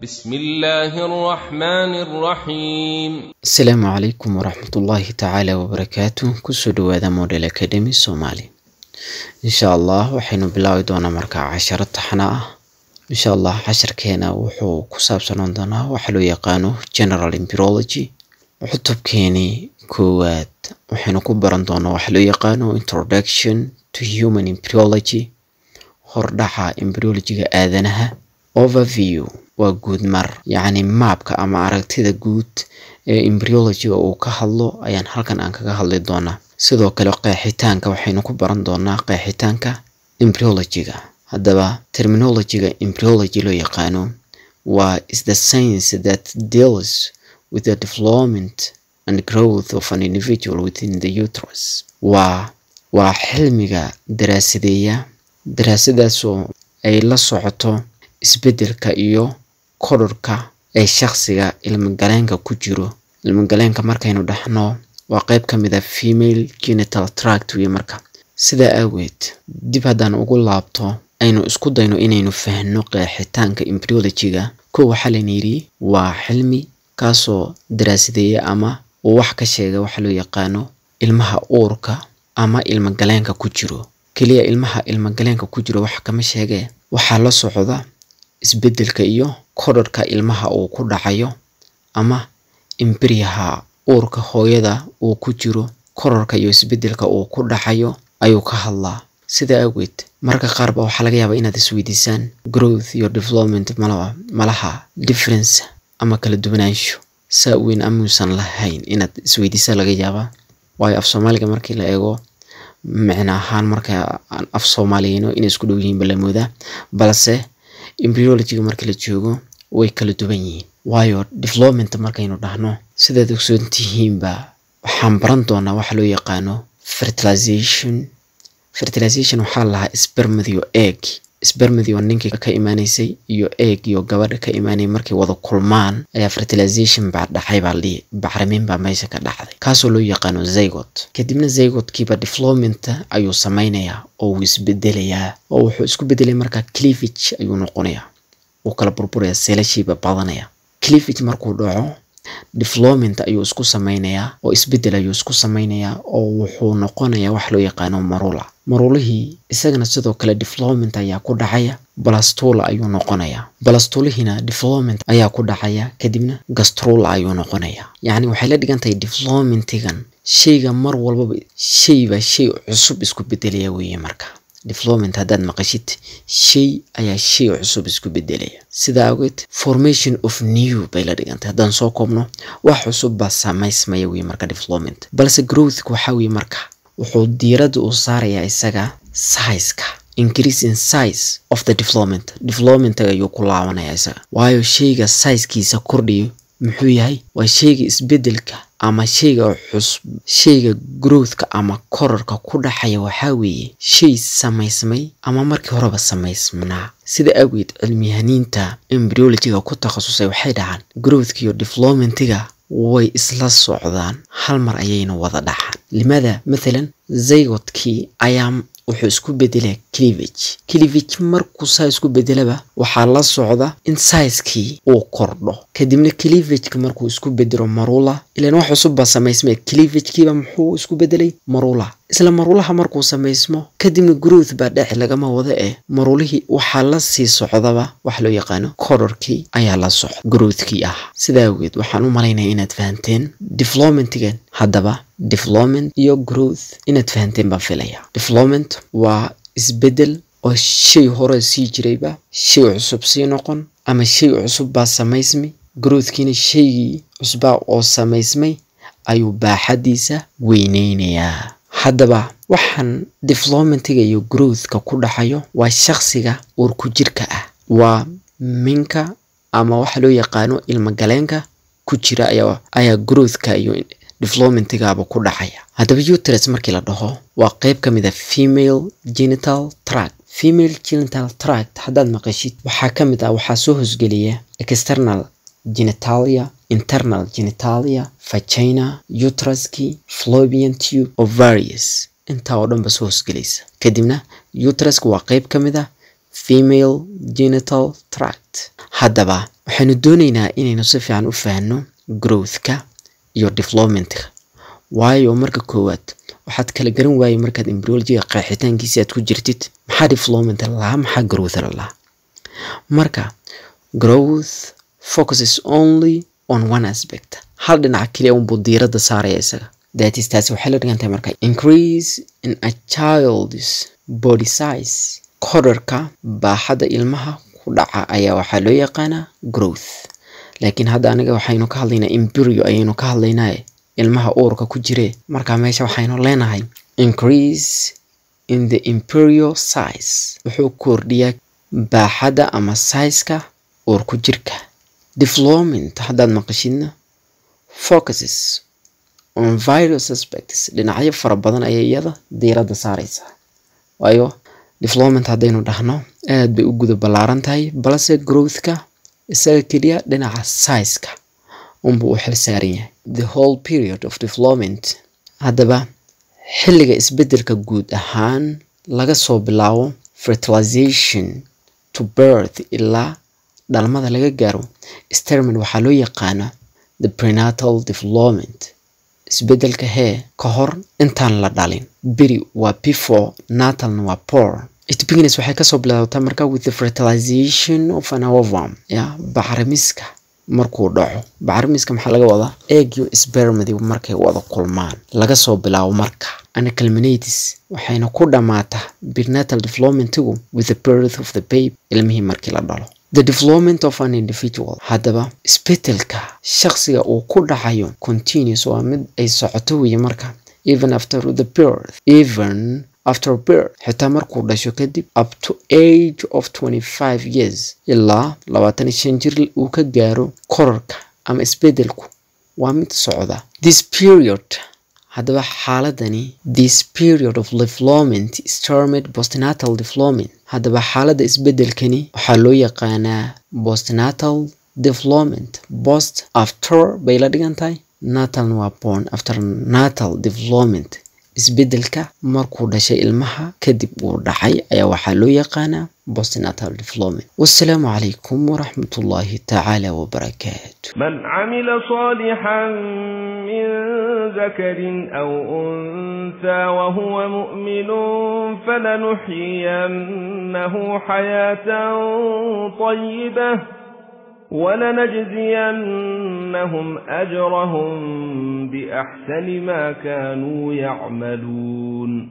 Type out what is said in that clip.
بسم الله الرحمن الرحيم asalaamu calaykum waraxmat ullaahi tacaala wabarakaatu kusoo dhawaada model academy soomaali insha allah waxaynu bilaabi doonaa markaa casharo taxana ah insha allah casharkeena wuxuu ku saabsanaan doonaa waxa loo yaqaano general embryology cutubkeeni koowaad waxaynu ku baran doonaa waxa loo yaqaano introduction to human embryology hordhaca embryologiga aadanaha overview waa guud mar yacni maabka ama aragtida guud ee embryologiga uu ka hadlo ayaan halkan aan kaga hadli doonaa sidoo kale qeexitaanka waxaynu ku baran doonaa qeexitaanka embryologiga haddaba terminologiga embryology loo yaqaano waa is the science that deals with the development and growth of an individual within the uterus waa waa xilmiga daraasadeeya daraasadaasoo ay la socoto isbeddelka iyo kororka ee shakhsiga ilmagaleenka ku jiro ilmagaleenka markaynu dhahno waa qeyb ka mid a female genital tract wey marka sidaa aageed dib haddaan ugu laabto aynu isku dayno inaynu fahno qeexitaanka embryologiga kow waxaa layna yidhi waa xilmi kaasoo daraasadeeya ama uu wax ka sheega waxa loo yaqaano ilmaha uurka ama ilmagaleenka ku jiro keliya ilmaha ilmagaleenka ku jiro wax kama sheegee waxaa la socda isbeddelka iyo kororhka ilmaha uu ku dhacayo ama imbriyaha uurka hooyada uu ku jiro kororka iyo isbeddelka uu ku dhacayo ayuu ka hadlaa sidaa awgeed marka qaar ba waxaa laga yaabaa inaad isweydiisaan growth iyo development malaba malaha difference ama kala duwanaansho saa weyn amuusan lahayn inaad isweydiisaa laga yaabaa waayo af soomaaliga markii la eego micno ahaan marka aan af soomaaliyeyno inay isku dhow yihiin bala moodaa balse embryologiga marka la joogo way kala duwan yihiin waayo development markaynu dhahno sidaad ogsoon tihiinba waxaan baran doonaa waxa loo yaqaano fertilization fertilization waxaa lahaa spermadiyo egg spermadiyo ninkii ka imaanaysay iyo egg iyo gabadha ka imaanay markay wada kulmaan ayaa fertilization baa dhacay baa lihi bacrimin baa meesha ka dhacday kaasoo loo yaqaano zygot kadibna zygotkiiba development ayuu sameynayaa oo wuu isbedelayaa oo wuxuu isku bedelay markaa cleavage ayuu noqonayaa wuu kala burburaya seelashiiba badanaya cleavage markuu dhaco development ayuu isku sameynayaa oo isbedel ayuu isku sameynayaa oo wuxuu noqonayaa wax loo yaqaano marula marulihii isagana sidoo kale development ayaa ku dhacaya balastula ayuu noqonayaa balastulihina development ayaa ku dhacaya kadibna gastrula ayuu noqonayaa yacni waxay la dhigan tahay developmentigan shayga mar walbaba shayba shay cusub isku bedelaya weeye marka development haddaad maqashid shay ayaa shay cusub isku bedelaya sidaa awgeed formation of new bay la dhigantay haddaan soo koobno wax cusub baa samaysmaya weye marka development balse growthka waxaa weye marka wuxuu diiradda uu saarayaa isaga sizeka increase in size of the development developmentaga ayuu ku laabanaya isaga waayo shayga sizekiisa kordhiyo muxuu yahay waa shayga isbeddelka ama shayga cusub shayga growthka ama kororka ku dhaxaya waxaa weeye shay samaysmay ama markii horeba samaysmanaa sida awgeed cilmiyahaniinta embryologiga ku takhasusay waxay dhahaan growthka iyo developmentiga way isla socdaan hal mar ayayna wada dhaxaan limada mathalan zygotkii ayaa wuxuu isku bedelaa cleavage cleavage markuu saa isku bedelaba waxaa la socda in sizekii uu kordho kadibna cleavageka markuu isku bedelo marula ilaan wax cusub baa samaysmay cleavagekiiba muxuu isku bedelay marula isla marulaha markuu samaysmo kadibna growth baa dheci lagama wada eh marulihii waxaa la sii socdaba wax loo yaqaano kororkii ayaa la socda growthkii ah sidaa awgeed waxaan u malaynaya inaad fahanteen developmentigan haddaba development iyo growth inaad fahanteen baan filaya development waa isbedel oo shay hore sii jirayba shay cusub sii noqon ama shay cusub baa samaysmay growthkiina shaygii cusbaa oo samaysmay ayuu baaxadiisa weyneynayaa haddaba waxaan developmentiga iyo growthka ku dhaxayo waa shakhsiga uurku jirka ah waa minka ama waxa loo yaqaano ilmagaleenka ku jira ayaa ayaa growthka iyo developmentigaaba ku dhacaya haddaba uterus markii la dhaho waa qeyb ka mid a female genital tract female genital tract haddaad maqashid waxaa ka mid ah waxaa soo hosgeliya external genitalia internal genitalia vagina uteruski flobian tube ovarius intaa oo dhan ba soo hosgelaysa kadibna uteruska waa qeyb ka mid ah female genital tract haddaba waxaynu doonaynaa inaynu si fiican u fahanno growthka iyo developmentka waayo marka koowaad waxaad kala garan waayey markaad embryologiga qeexitaankiisi aad ku jirtid maxaa development lalahaa maxaa growth lalahaa marka growth focuses only on one aspect hal dhinaca keliya unbuu diiradda saaraya isaga that is taasi waxay la dhigantahay marka increase in a child's body size korarka baaxadda ilmaha ku dhaca ayaa waxaa loo yaqaanaa growth laakiin hadda aniga waxaynu ka hadlaynaa embryo ayaynu ka hadlaynaaye ilmaha uurka ku jire marka meesha waxaynu leenahay increase in the imperial size wuxuu kordhiyaa baaxadda ama sizeka uur ku jirka development haddaad maqashidna focuses on various aspects dhinacyo fara badan ayay iyada diiradda saareysaa waayo development haddaynu dhahno aad bay u guda ballaaran tahay balse growthka isaga keliya dhinaca sizeka unbuu u xil saaran yahay the whole period of development haddaba xilliga isbeddelka guud ahaan laga soo bilaabo fertilization to birth ilaa dhalmada laga gaaro sterman waxaa loo yaqaana the prenatal development isbeddelka hee ka hor intaan la dhalin beri waa before natalna waa por it begins waxay kasoo bilaabataa marka with the fertilization of an ovum ya bacrimiska markuu dhaco bacrimiska maxaa laga wadaa eegyo spermadi markay wada kulmaan laga soo bilaabo marka anacalminatis waxayna ku dhammaataa prenatal developmentigu with the birth of the babe ilmihii markii la dhalo the development of an individual haddaba isbedelka shakhsiga uu ku dhacayo continuous waa mid ay socoto weeye marka even after the birth even after birth xitaa markuu dhasho kadib up to age of 25 years ilaa labaatan iyo shan jir uu ka gaaro korarka ama isbedelku waa mid socda this period haddaba xaaladani this period of development is termed postnatal development haddaba xaaladda isbedelkani waxaa loo yaqaanaa postnatal development post after bay la dhigan tahay natalna waa born after natal development isbedelka markuu dhashay ilmaha kadib uu dhacay ayaa waxaa loo yaqaanaa postnatal development wassalaamu calaykum waraxmat ullaahi tacaala wabarakaatu من عمل صالحا من ذكر أو أنثى وهو مؤمن فلنحيينه حياة طيبة ولنجزينهم أجرهم بأحسن ما كانوا يعملون